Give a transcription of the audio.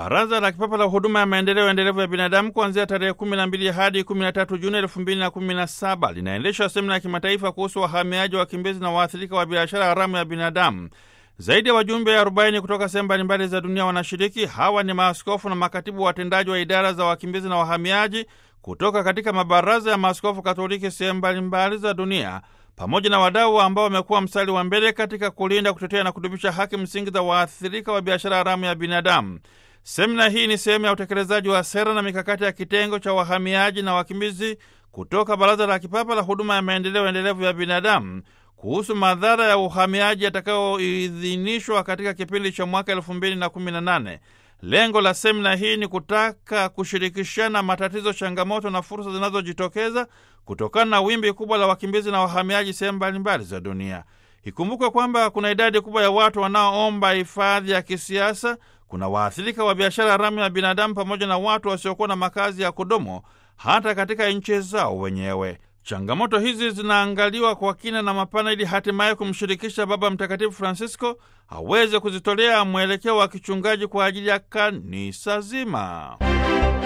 Baraza la Kipapa la Huduma ya Maendeleo Endelevu ya Binadamu kuanzia tarehe 12 hadi 13 Juni 2017 linaendesha semina ya kimataifa kuhusu wahamiaji, wakimbizi na waathirika wa biashara haramu ya binadamu. Zaidi ya wajumbe 40 kutoka sehemu mbalimbali za dunia wanashiriki. Hawa ni maaskofu na makatibu watendaji wa idara za wakimbizi na wahamiaji kutoka katika mabaraza ya maaskofu Katoliki sehemu mbalimbali za dunia pamoja na wadau ambao wamekuwa mstari wa mbele katika kulinda, kutetea na kudumisha haki msingi za waathirika wa biashara haramu ya binadamu. Semina hii ni sehemu ya utekelezaji wa sera na mikakati ya kitengo cha wahamiaji na wakimbizi kutoka Baraza la Kipapa la Huduma ya Maendeleo Endelevu ya Binadamu kuhusu madhara ya uhamiaji yatakayoidhinishwa katika kipindi cha mwaka elfu mbili na kumi na nane. Lengo la semina hii ni kutaka kushirikishana matatizo, changamoto na fursa zinazojitokeza kutokana na wimbi kubwa la wakimbizi na wahamiaji sehemu mbalimbali za dunia. Ikumbukwe kwamba kuna idadi kubwa ya watu wanaoomba hifadhi ya kisiasa, kuna waathirika wa biashara haramu ya binadamu, pamoja na watu wasiokuwa na makazi ya kudumu hata katika nchi zao wenyewe. Changamoto hizi zinaangaliwa kwa kina na mapana ili hatimaye kumshirikisha Baba Mtakatifu Francisco aweze kuzitolea mwelekeo wa kichungaji kwa ajili ya kanisa zima.